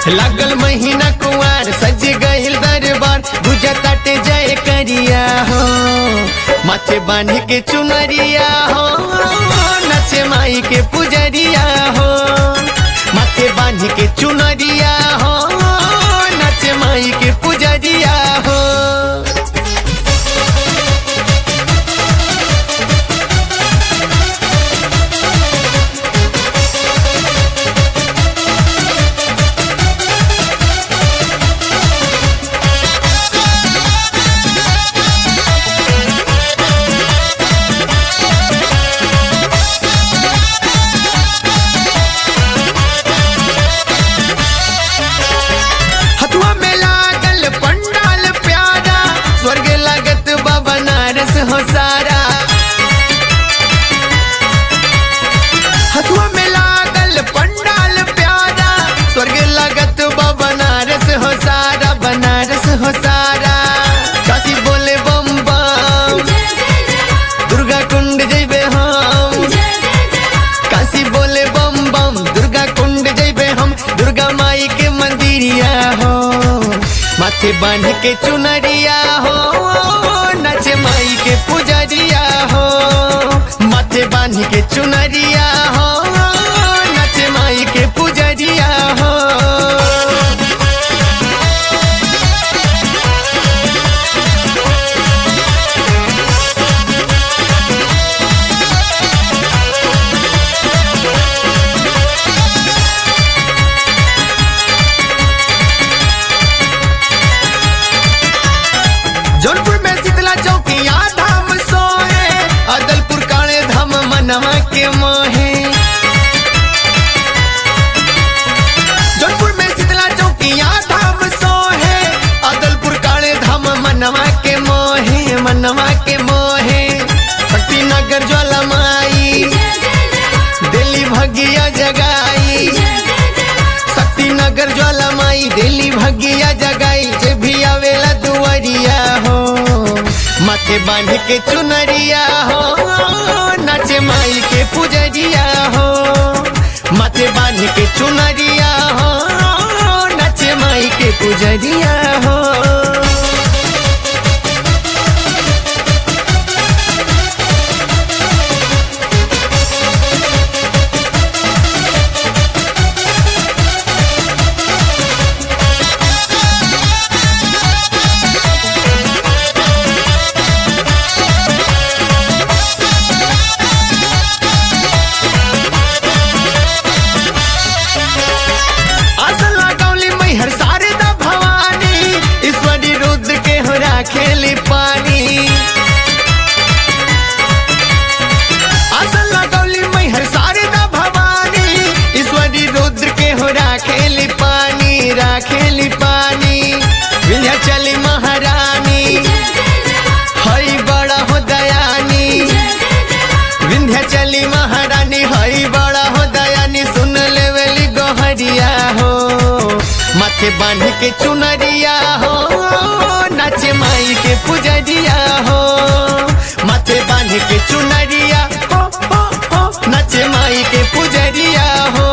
लागल महीना कुआर सज गईल दरबार गुजताटे जय करिया हो माथे बांध के चुनरिया हो नचे माई के पुजरिया हो माथे बांध के चुनरिया हो नचे माई के पुजरिया हो हथुआ में लागल पंडाल प्यारा स्वर्ग लागत बा बनारस हो सारा हथुआ में लागल पंडाल प्यारा स्वर्ग लागत बा बनारस हो सारा बनारस हो सारा काशी बोले बम बम दुर्गा कुंड जइबे हम काशी बोले बम बम दुर्गा कुंड जइबे हम दुर्गा माई के मंदिरिया हो माथे बांध के चुनरिया हो नचे माई के पुजरिया हो माथे बांध के चुनरिया हो नचे माई के पुजरिया हो जौनपुर में शीतला चौकिया धाम सोए अदलपुर काले धाम मनवा के मोहे जौनपुर में शीतला चौकिया धाम सोहे अदलपुर काले धाम मनवा के मोहे मनवा के मोहे शक्ति नगर ज्वाला माई दिल्ली भगिया जगाई शक्ति नगर ज्वाला माई दिल्ली भगिया जगाई जे भी आवेला दुआरिया हो माथे बांध के चुनरिया हो नाचे माई के पुजरिया हो माथे बांध के चुनरिया हो नाचे माई के पुजरिया हो आसन लगौली मैहर शारदा भवानी ईश्वरी रुद्र के हो राखेली पानी आसन लगौली मैहर शारदा भवानी ईश्वरी रुद्र के हो राखेली पानी राखेली पानी विंध्याचली महारानी हई बड़ा हो दयानी विंध्याचली महारानी हई बड़ा हो दयानी सुन लेवली गोहरिया हो माथे बांध के चुनरिया हो नाचे माई के पुजरिया हो माथे बांध के चुनरिया हो हो हो नाचे माई के पुजरिया हो